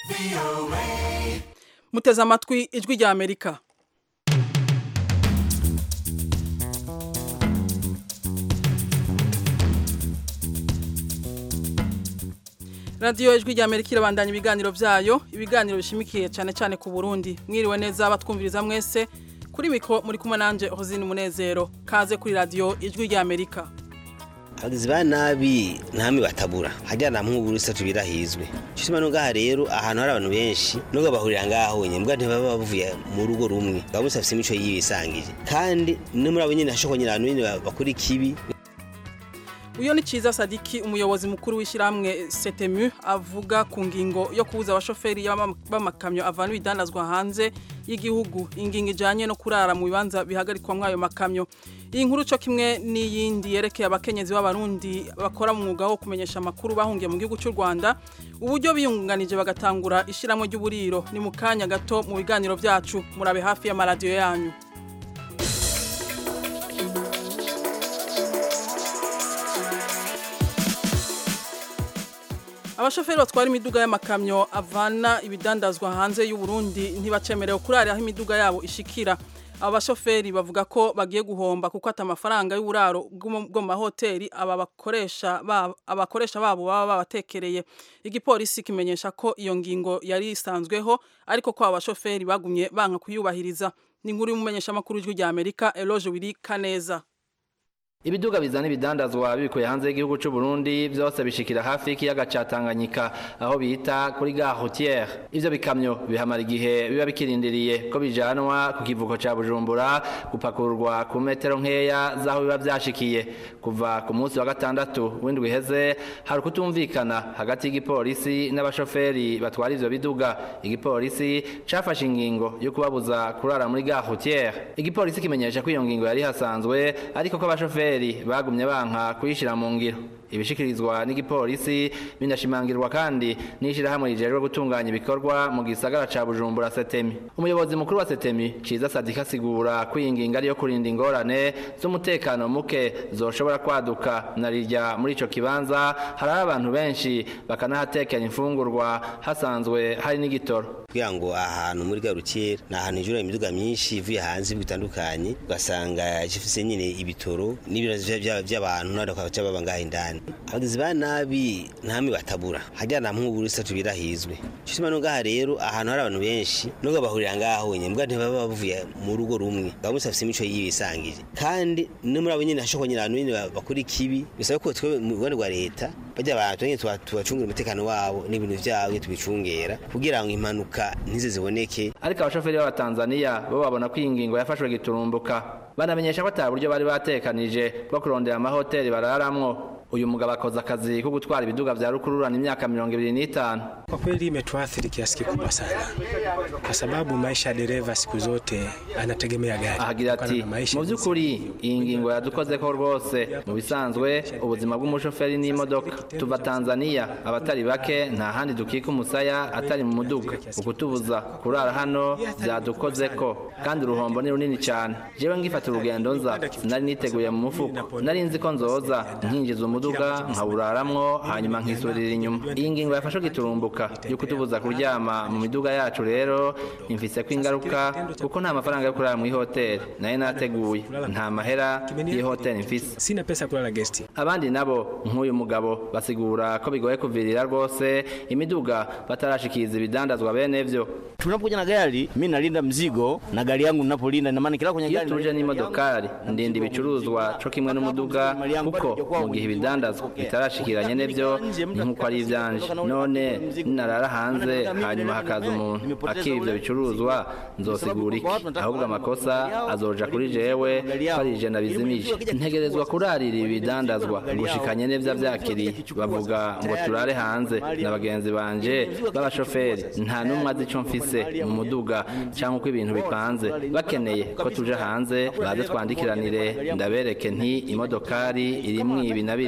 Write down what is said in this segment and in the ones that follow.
muteze amatwi ijwi rya amerika radiyo ijwi rya amerika irabandanya ibiganiro byayo ibiganiro bishimikiye cyane cyane ku burundi mwiriwe neza batwumviriza mwese kuri mikoro muri kumwe nanjye hozine umunezero kaze kuri radiyo ijwi rya amerika abagizi ba nabi ntami batabura hajya na mwe uburusa tubirahizwe cyuma no gaha rero ahantu hari abantu benshi nubwo bahurira ngaho nyine mbwa ntibaba bavuye mu rugo rumwe baba musafise imico yibisangije kandi no muri abo nyine hashoko nyine abantu nyine bakora ikibi uyo ni ciza sadiki umuyobozi mukuru w'ishyirahamwe setemu avuga ku ngingo yo kubuza abashoferi b'amakamyo avana ibidandazwa hanze y'igihugu ingingo ijyanye no kurara mu bibanza bihagarikwa muri ayo makamyo iyi nkuru cyo kimwe n'iyindi yerekeye abakenyezi b'abarundi bakora mu mwuga wo kumenyesha amakuru bahungiye mu gihugu cy'u rwanda uburyo biyunganije bagatangura ishyirahamwe ry'uburiro ni mu kanya gato mu biganiro byacu murabe hafi y'amaradiyo yanyu abashoferi batwara imiduga y'amakamyo avana ibidandazwa hanze y'u Burundi ntibacemerewe kurara aho imiduga yabo ishikira aba bashoferi bavuga ko bagiye guhomba kuko ata amafaranga y'uburaro bwo mu mahoteli aba bakoresha abakoresha babo baba babatekereye igipolisi kimenyesha ko iyo ngingo yari isanzweho ariko ko aba bashoferi bagumye banka kuyubahiriza ni inkuru y'umumenyesha makuru w'ijwi rya Amerika Eloge Wiri Kaneza ibiduga bizana ibidandazwa bikuye hanze y'igihugu cy'u Burundi byose bishikira hafi y'ikiyaga ca Tanganyika aho bita kuri gare routière ivyo bikamyo bihamara igihe biba bikirindiriye ko bijanwa ku kivuko ca Bujumbura gupakurwa ku metero nkeya zaho biba vyashikiye kuva ku munsi wa gatandatu w'indwi iheze hari kutumvikana hagati y'igipolisi n'abashoferi batwara ivyo biduga igipolisi cafashe ingingo yo kubabuza kurara muri gare routière igipolisi kimenyesha ko iyo ngingo yari hasanzwe ariko ko abashoferi bagumye banka kuyishyira mu ngiro ibishikirizwa n'igipolisi binashimangirwa kandi n'ishyirahamwe rijejwe gutunganya ibikorwa mu gisagara ca bujumbura setemi umuyobozi mukuru wa setemi ciza sadika asigura ko iyi ngingo ariyo kurinda ingorane z'umutekano muke zoshobora kwaduka na rirya muri ico kibanza hari abantu benshi bakanahatekera imfungurwa hasanzwe hari n'igitoro kugira ngo ahantu muri garukera ni ahantu hijura imiduga myinshi ivuye hanze bitandukanye ugasanga gifise nyine ibitoro n'ibiro by'abantu n'abakaba baba ngaho indani abagizi ba nabi ntami batabura hajya na mwe uburusa tubirahizwe cyuma no gaha rero ahantu hari abantu benshi nubwo bahurira ngaho nyine mbwa ntibaba bavuye mu rugo rumwe baba musafise imico yibisangije kandi no muri abo nyine hashoko nyine abantu nyine bakora ikibi bisaba ko twe mu rwanda rwa leta bajya abantu nyine tubacungira umutekano wabo n'ibintu byabo tubicungera kugira ngo impanuka ntize ziboneke ariko abashoferi b'abatanzaniya bo babona ko iyi ngingo yafashwe giturumbuka banamenyesha ko ata buryo bari batekanije bwo kurondera amahoteli bararamwo uyu mugabo akoze akazi ko gutwara ibiduga vya rukururana imyaka mirongo ibiri n'itanu kwa kweli imetuathiri kiasi kikubwa sana kwa sababu maisha ya dereva siku zote anategemea gari ahagira ati mu by'ukuri iyi ngingo yadukozeko rwose mu bisanzwe ubuzima bw'umushoferi n'imodoka tuva tanzaniya abatari bake nta handi dukika umusaya atari mu muduga ukutubuza kurara hano byadukozeko kandi uruhombo ni runini cyane jewe ngifata urugendo nza sinari niteguye mu mufuko nari nzi ko nzoza nkinjiza umuduga nkawuraramwo hanyuma nkisubirira inyuma iyi ngingo yafashe giturumbuka yo kutubuza kuryama mu miduga yacu rero imfise ko ingaruka kuko nta mafaranga yo kurara muri hoteli nayo nateguye nta mahera y'ihoteli mfise sina pesa kulala guest abandi nabo nk'uyu mugabo basigura ko bigoye kuvirira rwose imiduga batarashikiza ibidandazwa bene vyo tunapokuja na gari mi nalinda mzigo na gari yangu ninapolinda na maana kila kwenye iyo gari tuje n'imodokari ndinda ibicuruzwa co kimwe n'umuduga kuko mu gihe ibidandazwa bitarashikiranye n'ivyo ni nk'uko ari ivyanje none ninarara hanze hanyuma hakaza umuntu akiba ivyo bicuruzwa nzosigura iki ahubwo amakosa azoja kuri jewe ko ari je nabizimije ntegerezwa kurarira ibidandazwa gushikanye n'ivyo vyakiriye bavuga ngo turare hanze na bagenzi banje b'abashoferi nta n'umwe azi ico mfise mu muduga canke uko ibintu bipanze bakeneye ko tuje hanze baze twandikiranire ndabereke nti imodokari irimwo ibi na biri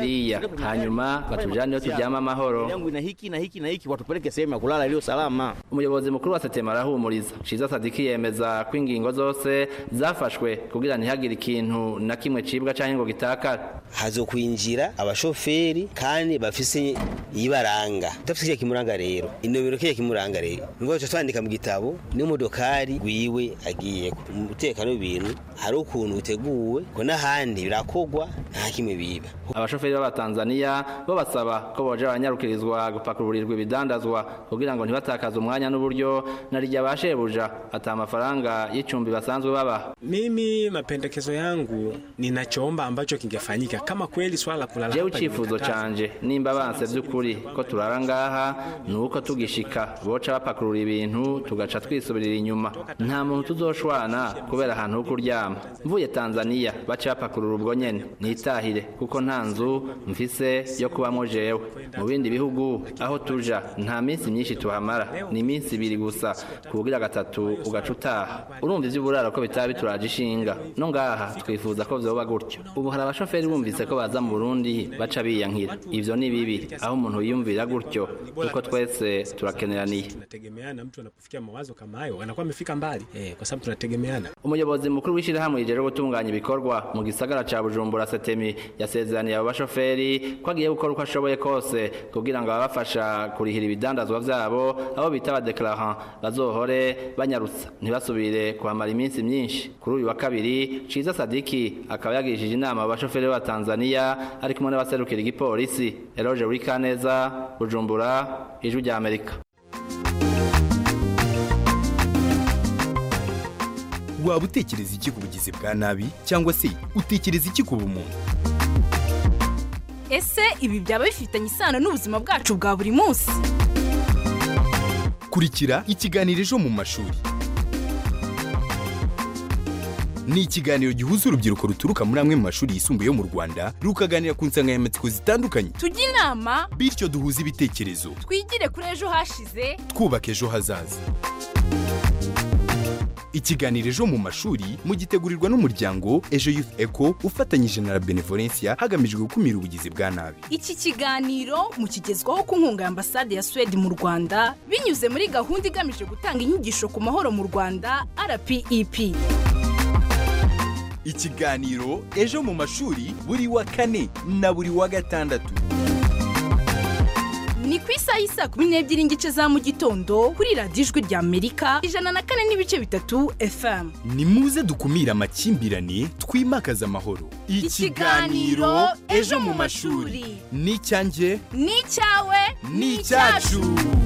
hariya hanyuma batujane iyo turyama amahoro yangu ina hiki na hiki na hiki watupeleke sehemu ya kulala iliyo salama umuyobozi mukuru wa setema arahumuriza ciza sadiki yemeza ko ingingo zose zafashwe kugira ntihagire ikintu na kimwe cibwa canke ngo gitakara hazokwinjira abashoferi kandi bafise ibaranga udafise kiriya kimuranga rero inomero kiriya kimuranga rero nubwo tuca twandika mu gitabo n'imodokari gwiwe agiyeko umutekano w'ibintu hari ukuntu uteguwe ko n'ahandi birakogwa nta kimwe biba abashoferi b'abatanzaniya bo basaba ko boja baranyarukirizwa gupakururirwa ibidandazwa kugira ngo ntibatakaze umwanya n'uburyo na rya bashebuja ata amafaranga y'icumbi basanzwe babaha Mimi mapendekezo yangu ninachoomba ambacho kingefanyika kama kweli swala la kulala jewe hapa icifuzo limekatazwa, canje nimba banse vy'ukuri ko turara ngaha ni uko tugishika boca bapakurura ibintu tugaca twisubirira inyuma nta muntu tuzoshwana kubera ahantu ho kuryama mvuye tanzaniya baca bapakurura ubwo nyene nitahire kuko nta nzu mfise yo kubamwo jewe mu bindi bihugu aho tuja nta minsi myinshi tuhamara ni iminsi ibiri gusa kubugira gatatu ugaca utaha urumva ivy'uburaro ko bitaba bituraje ishinga no ngaha twifuza ko vyoba gutyo ubu hari abashoferi bumvise ko baza mu burundi baca biyankira ivyo ni bibi aho umuntu yiyumvira gutyo kuko twese turakeneraniye tunategemeana. Mtu anapofikia mawazo kama hayo anakuwa amefika mbali eh, kwa sababu tunategemeana. umuyobozi mukuru w'ishyirahamwe rijeje gutunganya ibikorwa mu gisagara ca bujumbura setemi yasezeraniye abo bashoferi ko agiye gukora uko ashoboye kose kugira ngo ababafasha kurihira ibidandazwa vyabo abo bita abadeklarant bazohore banyarutsa ntibasubire kuhamara iminsi myinshi kuri uyu wa kabiri ciza sadiki akaba yagirishije inama abo bashoferi b'abatanzaniya ari kumwe n'abaserukira igipolisi eroge wikaneza bujumbura ijwi rya amerika waba utekereza iki ku bugizi bwa nabi cyangwa se utekereza iki ku bumuntu ese ibi byaba bifitanye isano n'ubuzima bwacu bwa buri munsi kurikira ikiganiro ejo mu mashuri ni ikiganiro gihuza urubyiruko ruturuka muri amwe mu mashuri yisumbuye yo mu rwanda rukaganira ku nsanganyamatsiko zitandukanye tujye inama bityo duhuze ibitekerezo twigire kuri ejo hashize twubaka ejo hazaza ikiganiro ejo mu mashuri mugitegurirwa n'umuryango ejo youth eco ufatanyije na la benevolencia hagamijwe gukumira ubugizi bwa nabi iki kiganiro mukigezwaho ku nkunga ya ambasade ya suwede mu rwanda binyuze muri gahunda igamije gutanga inyigisho ku mahoro mu rwanda rpep ikiganiro ejo mu mashuri buri wa kane na buri wa gatandatu ni ku isaha y'isa kumi n'ebyiri n'igice za mu gitondo kuri radiyo ijwi rya amerika ijana na kane n'ibice bitatu fm ni muze dukumire amakimbirane twimakaze amahoro Ikiganiro Ejo mu mashuri. ni icyanjye ni icyawe ni icyacu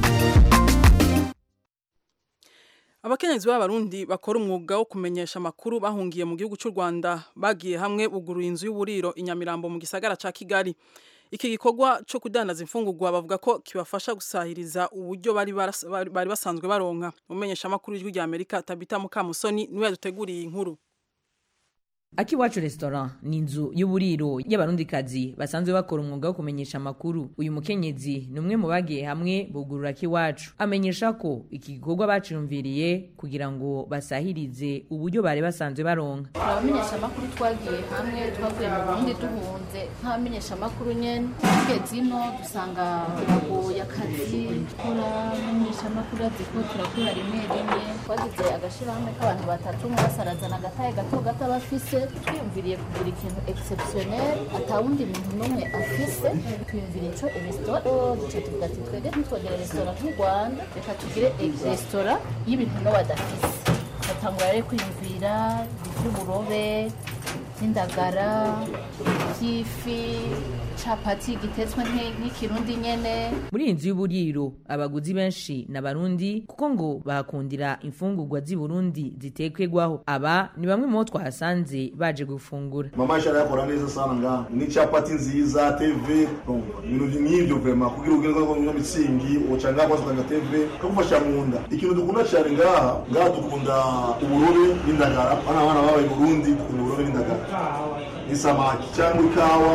abakenyezi b'abarundi bakora umwuga wo kumenyesha amakuru bahungiye mu gihugu cy'u rwanda bagiye hamwe bugurura inzu y'uburiro i nyamirambo mu gisagara cya kigali iki gikorwa cyo kudandaza imfungurwa bavuga ko kibafasha gusahiriza uburyo bari baras- bari bari basanzwe baronka umenyesha amakuru y'ijwi rya amerika tabita mukamusoni niwe yaduteguriye iyi nkuru Akiwacu restaurant ni inzu y'uburiro y'abarundikazi basanzwe bakora umwuga wo kumenyesha amakuru. Uyu mukenyezi ni umwe mu bagiye hamwe bugurura Akiwacu. Amenyesha ko iki gikorwa baciyumviriye kugira ngo basahirize uburyo bari basanzwe baronka. abamenyesha amakuru twagiye hamwe twavuye mu burundi duhunze nk'abamenyesha amakuru nyene tugeze ino dusanga bagoye akazi gukora amenyesha amakuru azi ko turakora rimwe rimwe twagize agashirahamwe k'abantu batatu umwe wese arazana agataye gato gato aba afise twiyumviriye kugura ikintu exceptionnel atawundi muntu n'umwe afise twiyumviriye ico resitora duca tuvuga ati twebwe ntitwogera resitora nk'u rwanda reka tugire resitora y'ibintu no badafise batangura rero kwiyumvira iby'uburobe by'indagara by'ifi capati gitetswe nk'i- nk'ikirundi nyene Muri iyi nzu y'uburiro abaguzi benshi ni abarundi kuko ngo bahakundira imfungurwa z'i Burundi zitekwegwaho. Aba ni bamwe mu bo twahasanze baje gufungura. mama shara yakora neza sana ngaha ni capati nziza tv donc ibintu nk'ibyo vrema kugira ugire ngo ngo mitsingi uca ngaha kwa sanga tv kagufasha mu nda ikintu dukunda cyane ngaha ngaha dukunda uburobe n'indagara bana bana babaye i burundi dukunda uburobe n'indagara n'isamaki cyangwa ikawa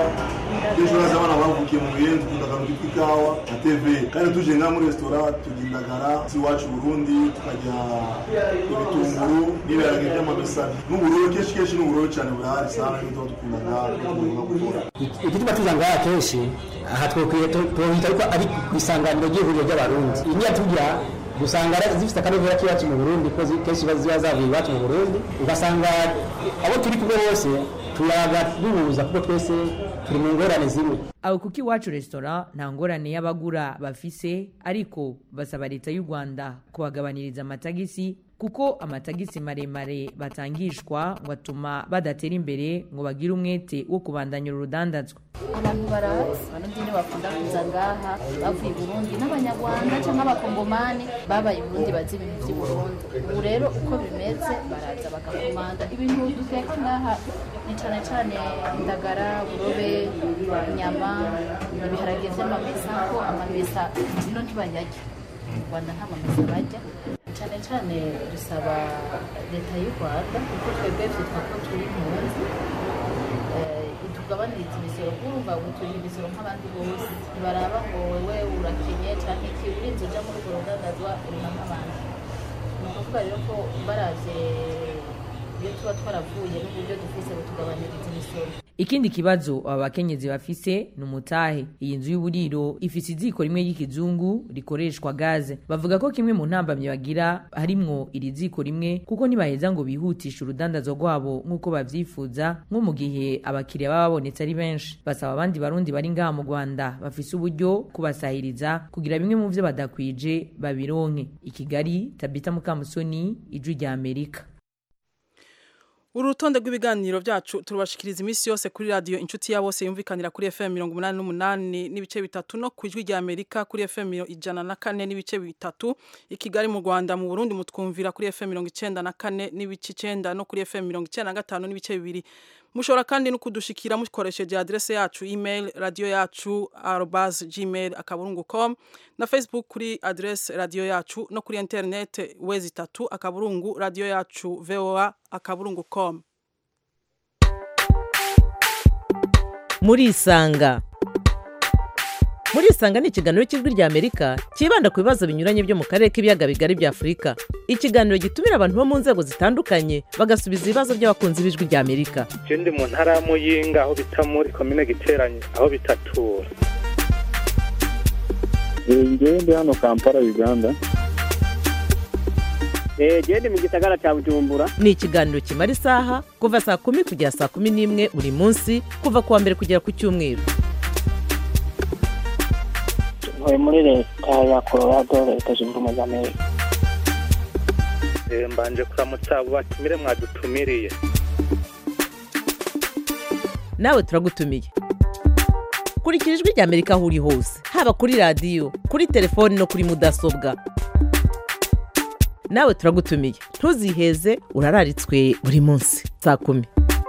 ejo haza abana bavukiye mu biyenzi dukunda akantu kitwa ikawa na tv kandi tuje nka muri resitora turya indagara z'iwacu burundi tukarya ibitunguru n'ibiharage by'amamesa n'ubururu kenshi kenshi n'ubururu cyane burahari sana n'ibyo dukunda ngaha gukora igituma tuza ngaha kenshi aha twokwiye tuhita ariko ari ku isanganiro ry'ihuriro ry'abarundi imya tujya gusanga zifite akanovera k'iwacu mu burundi ko kenshi ziba zavuye iwacu mu burundi ugasanga abo turi kumwe bose turaga duhuza kuko twese turi mu ngorane zimwe aho kuko iwacu resitora nta ngorane y'abagura bafise ariko basaba leta y'u rwanda kubagabaniriza amatagisi kuko amatagisi maremare batangishwa ngo atuma badatera imbere ngo bagire umwete wo kubandanya urudandazwa abantu barazi abarundi ni bakunda kuza ngaha bavuye i burundi n'abanyarwanda cyangwa abakongomani babaye i burundi bazi ibintu by'i burundi ubu rero uko bimeze baraza bagakomanda ibintu duteka ngaha ni cyane cyane indagara burobe inyama ibiharage by'amamesa ko amamesa ino ntibayarya mu rwanda nta mamesa barya cyane cyane dusaba leta y'u rwanda kuko twebwe byitwa ko turi impunzi tugabaniriza imisoro kumva ngo turi imisoro nk'abandi bose ntibaraba ngo wewe urakenye cyangwa iki urinze uja muri urwo rudandazwa urima nk'abandi ni ukuvuga rero ko baravye iyo tuba twaravuye n'uburyo dufise butugabaniriza imisoro ikindi kibazo aba bakenyezi bafise ni umutahe iyi nzu y'uburiro ifise iziko rimwe ry'ikizungu rikoreshwa gaze bavuga ko kimwe mu ntambamyi bagira harimwo iri ziko rimwe kuko ntibaheza ngo bihutishe urudandazo rwabo nk'uko bavyifuza nko mu gihe abakiriya baba babonetse ari benshi basaba abandi barundi bari ngaha mu rwanda bafise uburyo kubasahiriza kugira bimwe mu vyo badakwije babironke i kigali tabita mukamusoni ijwi rya amerika urutonde rw'ibiganiro byacu turubashikiriza iminsi yose kuri radiyo inshuti ya bose yumvikanira kuri fm mirongo umunani n'umunani n'ibice bitatu no ku ijwi rya amerika kuri fm ijana na kane n'ibice bitatu i kigali mu rwanda mu burundi mutwumvira kuri fm mirongo icenda na kane n'ibice icenda no kuri fm mirongo icenda na gatanu n'ibice bibiri mushobora kandi no kudushikira mukoresheje adrese yacu email radio yacu arobas gmail akaburungu com na facebook kuri adrese radio yacu no kuri internet wezi itatu akaburungu radio yacu voa akaburungu com murisanga murisanga ni ikiganiro cy'ijwi rya amerika cyibanda ku bibazo binyuranye byo mu karere k'ibiyaga bigari bya afurika ikiganiro gitumira abantu bo mu nzego zitandukanye bagasubiza ibibazo by'abakunzi b'ijwi rya amerika je ndi mu ntara ya muyinga aho bita muri komine giteranye aho bitatura ngewe ndi hano kampala uganda gende mu gisagara cya bujumbura ni ikiganiro kimara isaha kuva saa kumi kugera saa kumi n'imwe buri munsi kuva ku wa mbere kugera ku cyumweru ntuye muri leta ya colorado leta zunze ubumwe za amerika mbanje kuramutsa abo batumire mwadutumiriye nawe turagutumiye kurikira ijwi rya amerika aho uri hose haba kuri radiyo kuri telefoni no kuri mudasobwa nawe turagutumiye ntuziheze urararitswe buri munsi saa kumi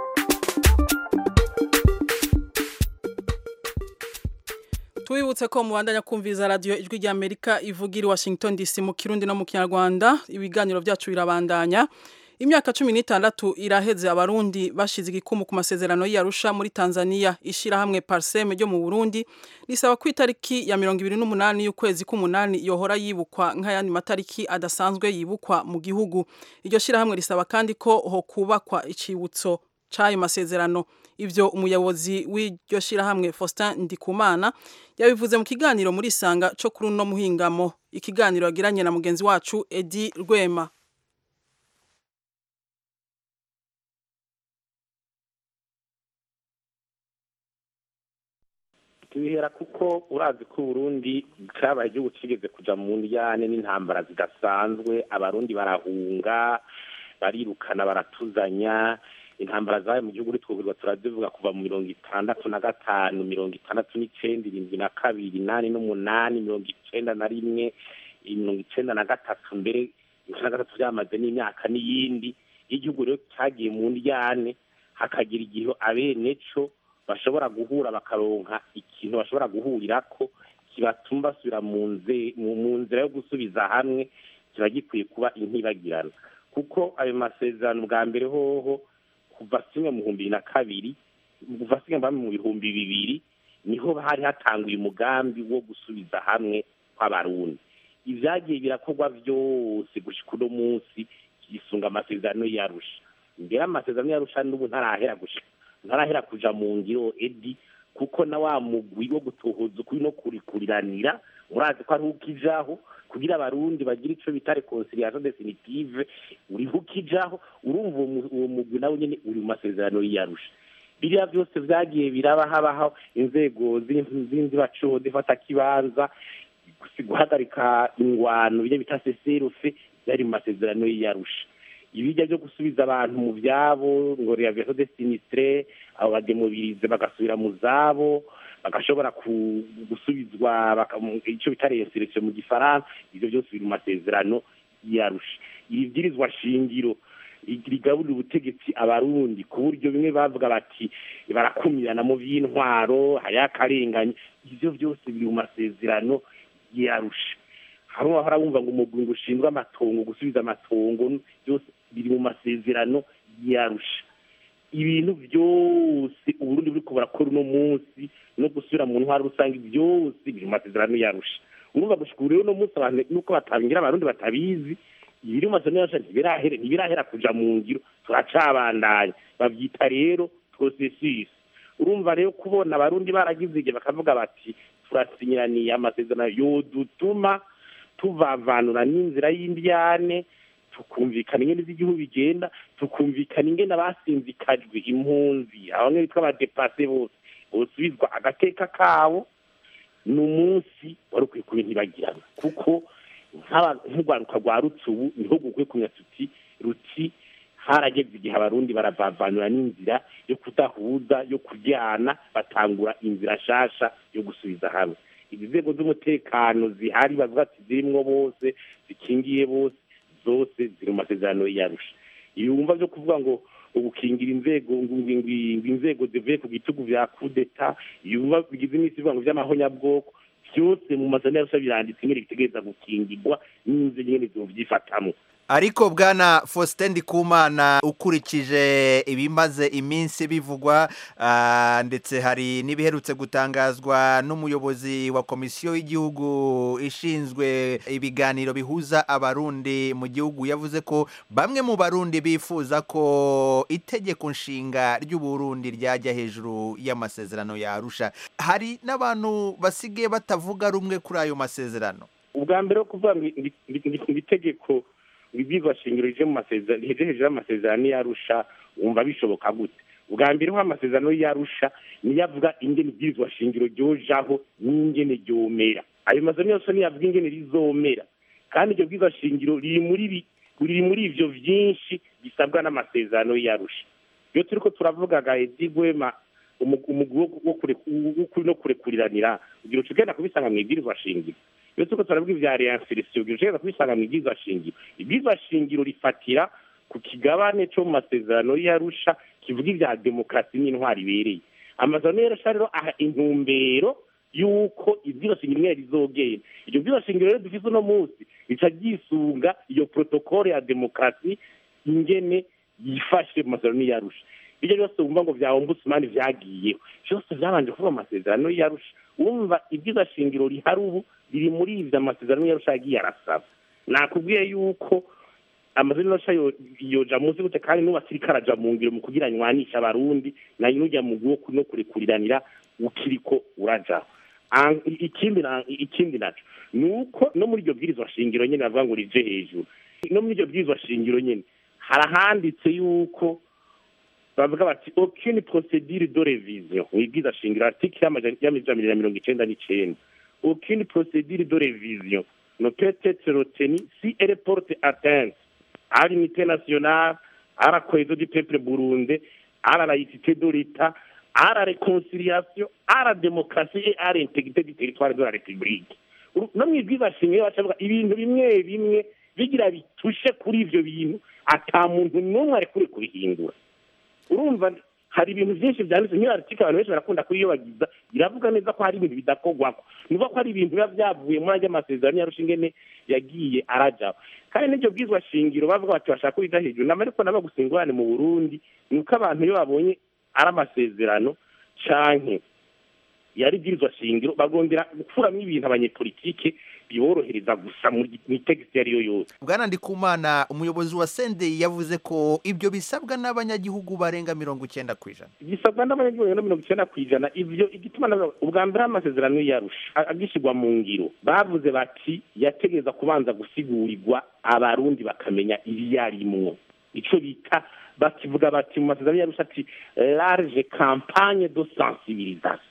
tubibutse ko mubandanya kumviriza radiyo ijwi rya amerika ivugira i washington dc mu kirundi no mu kinyarwanda ibiganiro byacu birabandanya imyaka cumi n'itandatu iraheze abarundi bashize igikumu ku masezerano y'iyarusha muri tanzania ishyirahamwe parseme ryo mu burundi risaba ko itariki ya mirongo ibiri n'umunani y'ukwezi k'umunani yohora yibukwa nk'ayandi matariki adasanzwe yibukwa mu gihugu iryo shyirahamwe risaba kandi ko ho kubakwa icibutso c'ayo masezerano ivyo umuyobozi w'iryo shyirahamwe Faustin Ndikumana yabivuze mu kiganiro muri Sanga co kuri uno muhingamo ikiganiro yagiranye na mugenzi wacu Edi Rwema tubihera kuko urazi ko uburundi cyabaye igihugu kigeze kuja mu ndyane n'intambara zidasanzwe abarundi barahunga barirukana baratuzanya intambara zabaye mu gihugu twubirwa turazivuga kuva mu mirongo itandatu na gatanu mirongo itandatu n'icenda irindwi na kabiri inani n'umunani mirongo icenda na rimwe mirongo icenda na gatatu mbere icenda na gatatu byamaze n'imyaka n'iyindi igihugu rero cyagiye mu ndyane hakagira igihe abeneco bashobora guhura bakaronka ikintu bashobora guhurirako kibatuma basubira mu nzira yo gusubiza hamwe kiba gikwiye kuba intibagirana kuko ayo masezerano bwa mbere hoho kuva kimwe mu bihumbi bibiri na kabiri kuva kimwe mu bihumbi bibiri niho hari hatanguye umugambi wo gusubiza hamwe kw'abarundi ivyagiye birakorwa vyose gushika uno munsi yisunga amasezerano yarusha mbere amasezerano yarusha n'ubu ntarahera gushika ntarahera kuja mu ngiro edi kuko na wa mugwi wo gutohoza ukuri no kurikuriranira murazi ko ari ukijaho kugira abarundi bagira ico bita reconciliation definitive uriho ukijaho urumva uwo mu- uwo mugwi nawe nyene uri mu masezerano y'iyarusha biriya byose vyagiye biraba habaho inzego z'in- z'inzibacuho zifata kibanza gusi- guhagarika ingwano byo bita seserufe byari mu masezerano y'iyarusha ibijya byo gusubiza abantu mu byabo ngo reaviation de sinistre abo bademobirize bagasubira mu zabo bagashobora ku- gusubizwa baka- mu- ico bita reinsertion mu gifaransa ivyo byose biri mu masezerano y'iyarusha ibibwirizwa shingiro rigaburira ubutegetsi abarundi ku buryo bimwe bavuga bati barakumirana mu by'intwaro hariho akarengane ivyo byose biri mu masezerano y'iyarusha hamwe wahora wumva ngo umugwi ngo ushinzwe amatongo gusubiza amatongo byose biri mu masezerano y'iyarusha ibintu byose uburundi buriko burakora uno munsi no gusubira mu ntwaro rusange byose biri mu masezerano y'iyarusha urumva gushika ubu rero uno munsi abantu nuko batabingira abarundi batabizi ibiri mu masezerano y'iyarusha ntibirahera ntibirahera kuja mu ngiro turacabandanya bavyita rero processus urumva rero kubona abarundi baragize igihe bakavuga bati turasinyiraniye amasezerano yodutuma tuvavanura n'inzira y'indyane tukumvikana ingene z'igihugu bigenda tukumvikana ingene abasinzikajwe impunzi abamwe bitwa abadepase bose bosubizwa agateka kabo ni umunsi wari ukwiye kuba ntibagirana kuko nk'aba- nk'urwaruka rwa rutsubu niho gukwiye kumenya tuti ruti harageze igihe abarundi baravavanura n'inzira yo kudahuza yo kuryana batangura inzira nshasha yo gusubiza hamwe izi nzego z'umutekano zihari bavuga ati zirimwo bose zikingiye bose zose ziri mu masezerano y'iyarusha ibi wumva byo kuvuga ngo ugukingira inzego ngo ngo- ngo- ngo inzego zivuye ku gitugu vya kudeta yumva bigize iminsi bivuga ngo vy'amahonyabwoko byose mu masezerano y'iyarusha biranditse ingene bitegereza gukingirwa n'inzego ingene zovyifatamwo ariko bwana Faustin Ndikumana ukurikije ibimaze iminsi bivugwa ah, ndetse hari n'ibiherutse gutangazwa n'umuyobozi wa komisiyo y'igihugu ishinzwe ibiganiro bihuza abarundi mu gihugu yavuze ko bamwe mu barundi bifuza ko itegeko nshinga ry'uburundi ryajya hejuru y'amasezerano ya Arusha hari n'abantu basigaye batavuga rumwe kuri ayo masezerano ubwa mbere wo kuvuga ngo iri- iri- iri- iri tegeko ibibwirwa shingiro rije mu masezerano rije hejuru y'amasezerano y'arusha wumva bishoboka gute ubwa mbere ho amasezerano y'arusha niyo avuga ingene ibwirizwa shingiro ryojaho n'ingene ryomera ayo masezerano yose niyo avuga ingene rizomera kandi iryo bwirizwa shingiro riri muri bi- riri muri ivyo vyinshi bisabwa n'amasezerano y'arusha iyo turiko turavuga gaedi gwema umu- umugwi wo- wo kure- w'ukuri no kurekuriranira ugira uca ugenda kubisanga mu ibwirizwa shingiro iyo turiko turavuga ivya reinsertion ugira uca ugenda kubisanga mu ibwirizwa shingiro ibwirizwa shingiro rifatira ku kigabane co mu masezerano y'arusha kivuga ivya demokarasi n'intwari ibereye amasezerano y'arusha rero aha intumbero y'uko ibwirizwa shingiro imwe rizogenda iryo bwirizwa shingiro rero dufise uno munsi rica ryisunga iyo protokole ya demokarasi ingene yifashe mu masezerano y'arusha ibyo byose wumva ngo vya ombudsman vyagiyeho byose vyabanje kuvuga mu masezerano y'arusha wumva ibyiza shingiro rihari ubu riri muri ivyo amasezerano y'arusha yagiye arasaba nakubwiye yuko amazina y'arusha yo- yoja munsi gute kandi n'ubu akiriko araja mu ngiro mu kugira nywanisha abarundi nayo n'urya mugwi wo ku- no kurekuriranira ukiriko urajaho An- i- ikindi na- ikindi naco ni uko no muri iryo bwirizwa shingiro nyene bavuga ngo rije hejuru no muri iryo bwirizwa shingiro nyene harahanditse yuko bavuga bati aucune procédure de révision wibwiza shingiro article y'amajana y'amajana ya mirongo icenda n'icenda aucune procédure de révision ne peut être retenue si elle porte atteinte à l'unité nationale à la cohésion du peuple burundais à la laïcité de l'État à la réconciliation à la démocratie et à l'intégrité du territoire de la République Uru- no mwibwiza shingiro bacavuga ibintu bimwe bimwe bigira bitushe kuri ivyo bintu ata muntu n'umwe arekure kubihindura urumva hari ibintu byinshi byanditse nk'iyo article abantu benshi barakunda kuyiyobagiza iravuga neza ko hari ibintu bidakorwako ni ukuvuga ko hari ibintu biba byavuye muri ajya amasezerano yarusha ingene yagiye arajaho kandi n'iryo bwizwa shingiro bavuga bati bashaka kubiga hejuru nama ariko nabo gusa ingorane mu burundi ni uko abantu iyo babonye ari amasezerano canke yari bwirizwa shingiro bagondera gukuramo ibintu abanyepolitike biborohereza gusa mu itegeko iyo ari yo yose bwana ndikumana umuyobozi wa senderi yavuze ko ibyo bisabwa n'abanyagihugu barenga mirongo icyenda ku ijana gisabwa n'abanyagihugu barenga mirongo icyenda ku ijana ibyo igituma na- ubwa mbere amasezerano yarusha a- agishyirwa mu ngiro bavuze bati yategereza kubanza gusigurirwa abarundi bakamenya ibiyarimwo icyo bita bakivuga bati mu masezerano yarusha ati large campagne de sensibilisation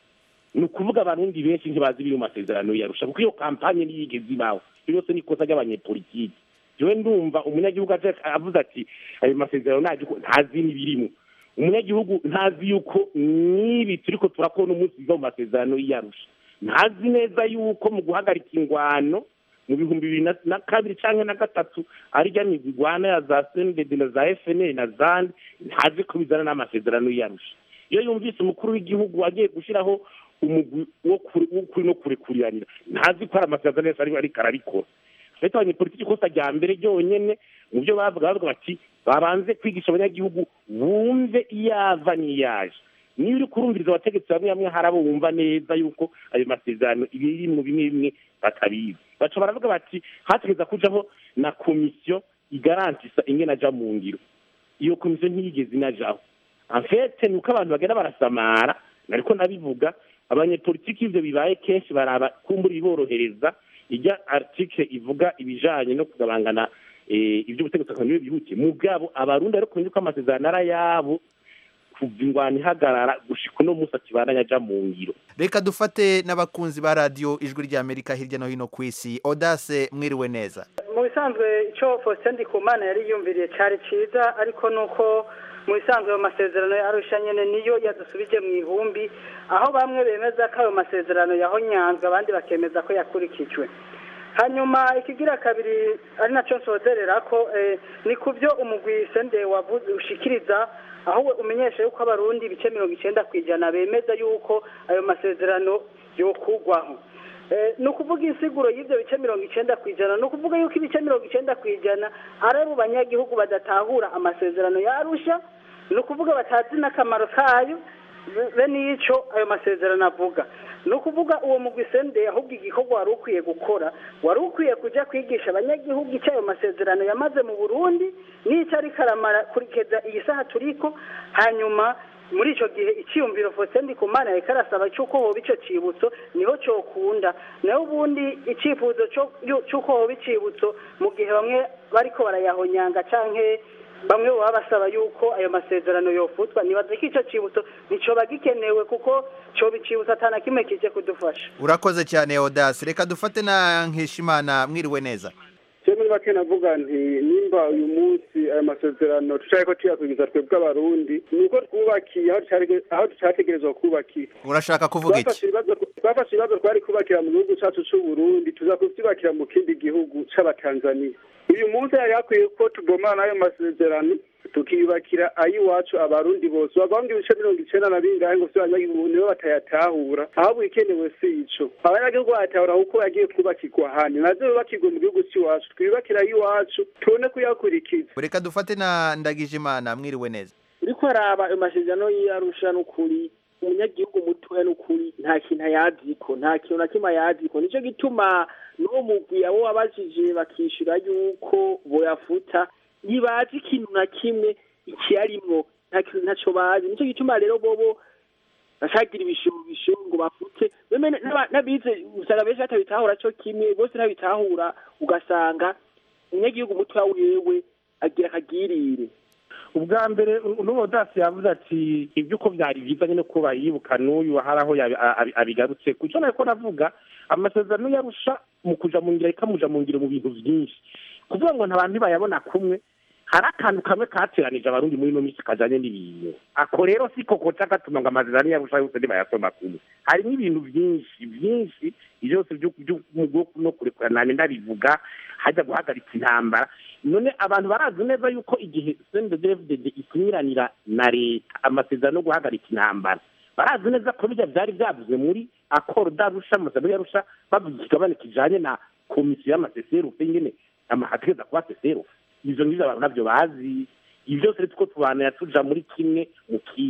ni ukuvuga abarundi benshi ntibazi ibiri mu masezerano yarusha kuko iyo kampanye ntiyigeze ibaho iyo yose ni ikosa ry'abanyepolitiki jewe ndumva umunyagihugu aje avuze ati ayo masezerano ntazi ko- ntazi n'ibirimo umunyagihugu ntazi yuko n'ibi turiko turakora umunsi biva mu masezerano y'iyarusha ntazi neza yuko mu guhagarika ingwano mu bihumbi bibiri na- na kabiri canke na gatatu ari rya migwi igwana ya za sendede na za fnl na zandi ntazi ko bizana n'amasezerano y'iyarusha iyo yumvise umukuru w'igihugu agiye gushyiraho umugwi wo kuri- w'ukuri no kurekuriranira ntazi ko hari amasezerano yose ari- ariko arabikora leta abanyepolitiki ikosa rya mbere ryonyene mu byo bavuga bavuga bati babanze kwigisha abanyagihugu bumve iyava n'iyaje niba uri kurumviriza abategetsi bamwe bamwe hari abo bumva neza yuko ayo masezerano ibiri mu bimwe bimwe batabizi baca baravuga bati hategeza kujaho na komisiyo igarantisa ingene aja mu ngiro iyo komisiyo ntiyigeze inajaho enfete ni uko abantu bagenda barasamara nariko nabivuga abanyepolitiki ivyo bibaye kenshi baraba kumbura ibiborohereza ijya article ivuga ibijanye no kugabangana eh, ivy'ubutegetsi akantu bihutiye mugabo abarundi ariko kumenya ko amasezerano ari ayabo kuva ingwano ihagarara gushika uno munsi akibandanya aja mu ngiro reka dufate n'abakunzi ba radiyo ijwi ry'amerika hirya no hino ku isi odase mwiriwe neza mu bisanzwe icyo faustin ndikumana yari yumviriye cyari cyiza ariko nuko mu bisanzwe ayo masezerano yarusha nyine niyo yadusubije mu ihumbi aho bamwe bemeza ko ayo masezerano yahonyanzwe abandi bakemeza ko yakurikijwe hanyuma ikigira kabiri ari nacyo nsozerera ko eh, ni ku byo umugwi sende wavuze ushikiriza aho we umenyesha yuko abarundi ibice mirongo icyenda ku ijana bemeza yuko ayo masezerano yokugwaho Eh, ni ukuvuga insiguro y'ibyo bice mirongo icyenda ku ijana ni ukuvuga yuko ibice mirongo icyenda ku ijana ari abo banyagihugu badatahura amasezerano yarusha ni ukuvuga batazi n'akamaro kayo be- be n'icyo ayo masezerano avuga ni ukuvuga uwo mugwi sende ahubwo igikorwa wari ukwiye gukora wari ukwiye kujya kwigisha abanyagihugu icyo ayo masezerano yamaze mu burundi n'icyo ariko aramara kurikeza iyi saha turiko hanyuma muri icyo gihe icyiyumviro Faustin Ndikumana yariko arasaba cy'uko hoba icyo cibutso niho cyokunda naho ubundi icyifuzo cyo- yu- cy'uko hoba icibutso mu gihe bamwe bariko barayahonyanga canke bamwe baba basaba yuko ayo masezerano yofutwa nibaza ko icyo cibutso nticoba gikenewe kuko coba icibutso atana kimwe kije kudufasha urakoze cyane odase reka dufate na nkishimana mwiriwe neza cyo muri make navuga nti nimba uyu munsi aya masezerano tushaka ko tuyakwigiza twebwe abarundi ni uko twubakiye aho dushaka- aho ducategerezwa kubakira urashaka kuvuga iki twafashe ibibazo twafashe ibibazo twari kubakira mu gihugu cyacu cy'u Burundi tuza kubyubakira mu kindi gihugu c'abatanzania uyu munsi yari hakwiye ko tugomana n'ayo masezerano tukiyubakira ay'iwacu abarundi bose bavanga ibice mirongo icenda na bingahe ngo vyo abanyagihugu nibo batayatahura ahubwo ikenewe si ico abanyagihugu bayatahura kuko yagiye kubakirwa ahandi navyo bubakirwe mu gihugu c'iwacu twiyubakira ay'iwacu tubone kuyakurikiza reka dufate na ndagijimana mwiriwe neza uriko araba ayo masezerano y'arusha n'ukuri umunyagihugu mutoya n'ukuri nta kintu ayaziko nta kintu na kimwe ayaziko nicyo gituma n'uwo mugwi abo wabajije bakishyura yuko boyafuta ntibazi ikintu na kimwe ikiyarimwo nta kintu ntacyo bazi nicyo gituma rero bobo bashagira ibishobisho ngo bafute beme n'aba- n'abize usanga benshi batabitahura cyo kimwe bose ntabitahura ugasanga umunyagihugu mutoya wewe agira akagirire ubwa mbere n'uwo dasi yavuze ati ibyo uko byari byiza nyine ko bayibuka n'uyu hari aho yabi- abi- abigarutse ku cyo nariko navuga amasezerano yarusha mu kuja mu ngiro ikamuja mu ngiro mu bintu byinshi kuvuga ngo ntabantu ntibayabona kumwe hari akantu kamwe kateranije abarundi muri ino minsi kajanye n'ibintu ako rero si koko cagatuma ngo amasezerano yarusha yose ntibayasoma kumwe harimo ibintu byinshi byinshi byose by'umugwi no kurekurana ndabivuga hajya guhagarika intambara none abantu barazi neza yuko igihe cndfdd ikinyiranira na leta amasezerano yo guhagarika intambara barazi neza ko bijya byari byavuzwe muri akoro darusha amasezerano yarusha bavuga ikigabane kijanye na komisiyo y'amaseserufe nyene amahategeza kuba seserufe ivyo ngivyo abantu navyo bazi ibi byose rero tuko tubanira tuja muri kimwe mu kindi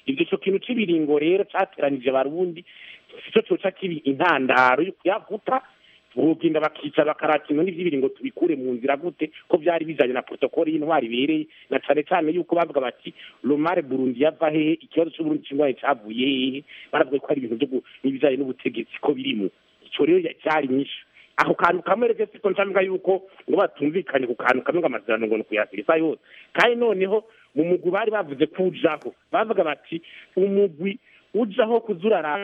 ibyo ico kintu c'ibiringo rero cateranije abarundi sico coca kibi intandaro yo kuyavuta bogenda bakica bakarata inkoni vy'ibiringo tubikure mu nzira gute ko vyari bijanye na protokoli y'intwari ibereye na cane cane yuko bavuga bati lomare burundi yava hehe ikibazo c'uburundi c'ingwanye cavuye hehe baravuga ko ari ibintu vyo gu- n'ibijanye n'ubutegetsi ko birimwo ico rero ya- cyari nyinshi ako kantu kamwe rero siko ncamvuga yuko ngo batumvikanye ku kantu kamwe ngo amasezerano ngo ni kuyasirisa yose kandi noneho mu mugwi bari bavuze ko ujaho bavuga bati umugwi ujaho kuzurara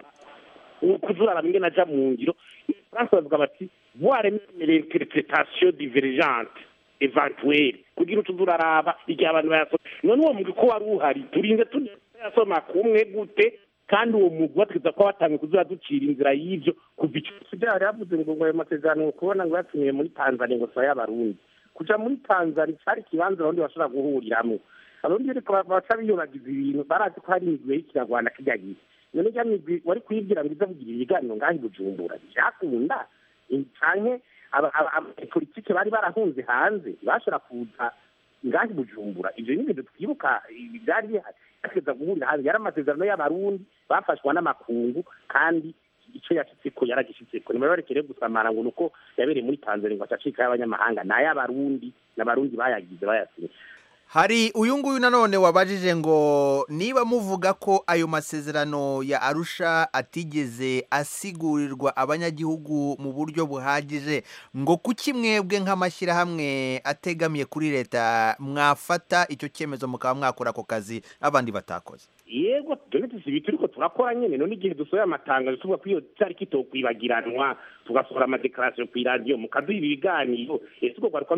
kuzurara ingene aja mu ngiro france bavuga bati voir l'interprétation divergente eventuelle kugira utuze uraraba igihe abantu bayasoma none uwo mugwi ko wari uhari turinze tuyasoma kumwe gute kandi uwo mugwi bategeza ko watangiye kuzura ducira inzira y'ivyo kuva ico byari yavuze ngo ngo ayo masezerano kubona ngo yatumiye muri tanzania ngo saya y'abarundi kuja muri tanzania cari ikibanza abarundi bashobora guhuriramwo abarundi ariko baca biyobagiza ibintu barazi ko hari imigwi y'ikiragwana kirya gihe none rya migwi wari kuyibwira ngo iza kugira ibiganiro ngaho i bujumbura vyakunda canke abanyepolitike bari barahunze hanze bashobora kuza ngaho i bujumbura ivyo ni ibintu twibuka ibi vyari bihari bategeza guhurira hanze yari amasezerano y'abarundi bafashwa n'amakungu kandi ico yashitseko yaragishitseko nibabarekere gusamara ngo nuko yabereye muri tanzania ngo acacika y'abanyamahanga n'ay'abarundi n'abarundi bayagize bayasinye hari uyu nguyu nanone wabajije ngo niba muvuga ko ayo masezerano ya arusha atigeze asigurirwa abanyagihugu mu buryo buhagije ngo kuki mwebwe nk'amashyirahamwe ategamiye kuri leta mwafata icyo cyemezo mukaba mwakora ako kazi abandi batakoze yego dore tusibi turiko turakora nyene none igihe dusohoye amatangazo tuvuga ko iyo tariki itokwibagiranwa tugasohora amadekarasiyo kw'iradiyo mukaduha ibi biganiro ese ubwo rwaruka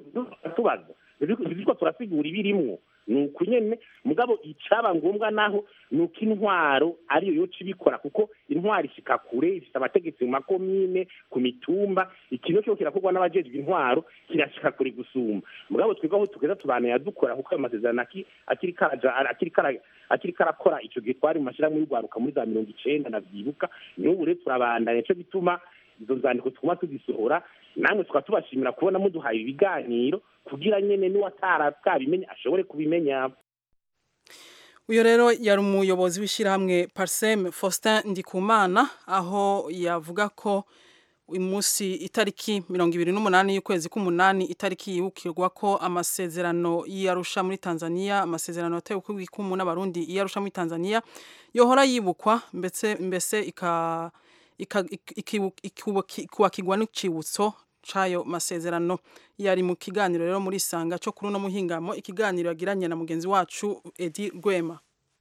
tubaza ntitwiko turasigura ibirimwo ni uku nyene mugabo icaba ngombwa naho ni uko intwaro ariyo yoca ibikora kuko intwaro ishika kure ifite abategetsi mu makomine ku mitumba ikintu cyo kirakorwa n'abajejwe intwaro kirashika kure gusumba mugabo twebwe aho tugeza tubanaya dukora kuko ayo masezerano aki- akiri karaja akiri kara akiri karakora ico gihe twari mu mashyirahamwe y'urwaruka muri za mirongo icenda navyibuka n'ubu rero turabandanya nico gituma izo nzandiko tuguma tuzisohora namwe tukaba tubashimira kubona muduhaye ibiganiro kugira nyene n'uwatara bwabimenya ashobore kubimenya uyu rero yari umuyobozi w'ishyirahamwe pariseme faustin ndikumana aho yavuga ko uyu munsi itariki mirongo ibiri n'umunani y'ukwezi k'umunani itariki yibukirwa ko amasezerano y'iyarusha muri tanzania amasezerano yatewe ku ikumu n'abarundi y'iyarusha muri tanzania yohora yibukwa mbese mbese ika ika- ik- ikibu- ikubuki- ikubakirwa n'icibutso c'ayo masezerano yari mu kiganiro rero muri sanga cyo kuri uno muhingamo ikiganiro yagiranye na mugenzi wacu edi rwema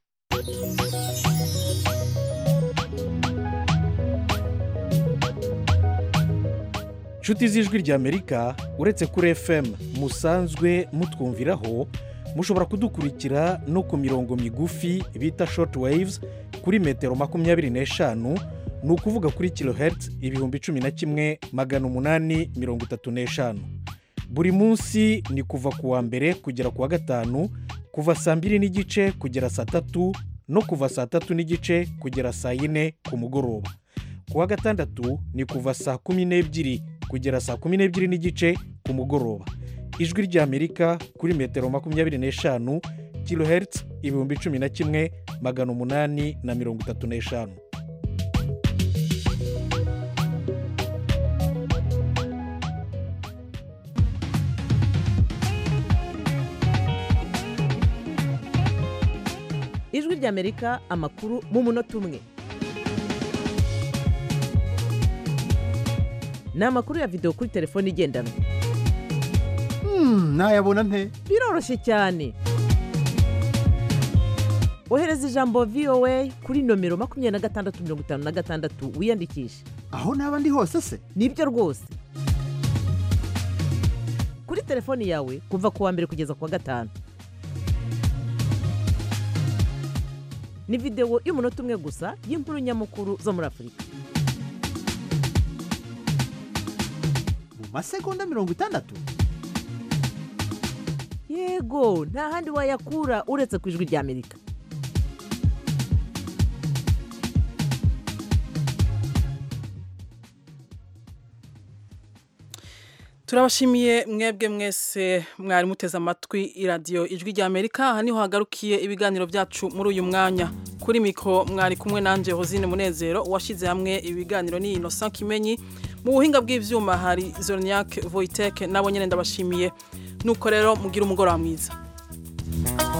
nshuti z'ijwi ry'amerika uretse kuri fm musanzwe mutwumviraho mushobora kudukurikira no ku mirongo migufi bita short waves kuri metero makumyabiri n'eshanu ni ukuvuga kuri kilohertz ibihumbi cumi na kimwe magana umunani mirongo itatu n'eshanu buri munsi ni kuva ku wa mbere kugera ku wa gatanu kuva saa mbiri n'igice kugera saa tatu no kuva saa tatu n'igice kugera saa yine ku mugoroba ku wa gatandatu ni kuva saa kumi n'ebyiri kugera saa kumi n'ebyiri n'igice ku mugoroba ijwi ry'amerika kuri metero makumyabiri n'eshanu kilohertz ibihumbi cumi na kimwe magana umunani na mirongo itatu n'eshanu ijwi ry'amerika amakuru mu munota umwe ni amakuru ya videwo kuri telefone igendanwa nayabona nte biroroshye cyane ohereza ijambo voa kuri nomero makumyabiri na gatandatu mirongo itanu na gatandatu wiyandikishe aho naba ndi hose se nibyo rwose kuri telefoni yawe kuva ku wa mbere kugeza ku wa gatanu ni videwo y'umunota umwe gusa y'inkuru nyamukuru zo muri afurika mu masegonda mirongo itandatu yego nta handi wayakura uretse ku ijwi ry'amerika turabashimiye mwebwe mwese mwari muteze amatwi iradiyo ijwi rya amerika aha niho hagarukiye ibiganiro byacu muri uyu mwanya kuri mikoro mwari kumwe nanjye hozine munezero washyize hamwe ibiganiro ni innocent kimenyi mu buhinga bw'ibyuma hari zorniak voiteke nabo nyine ndabashimiye nuko rero mugira umugoroba mwiza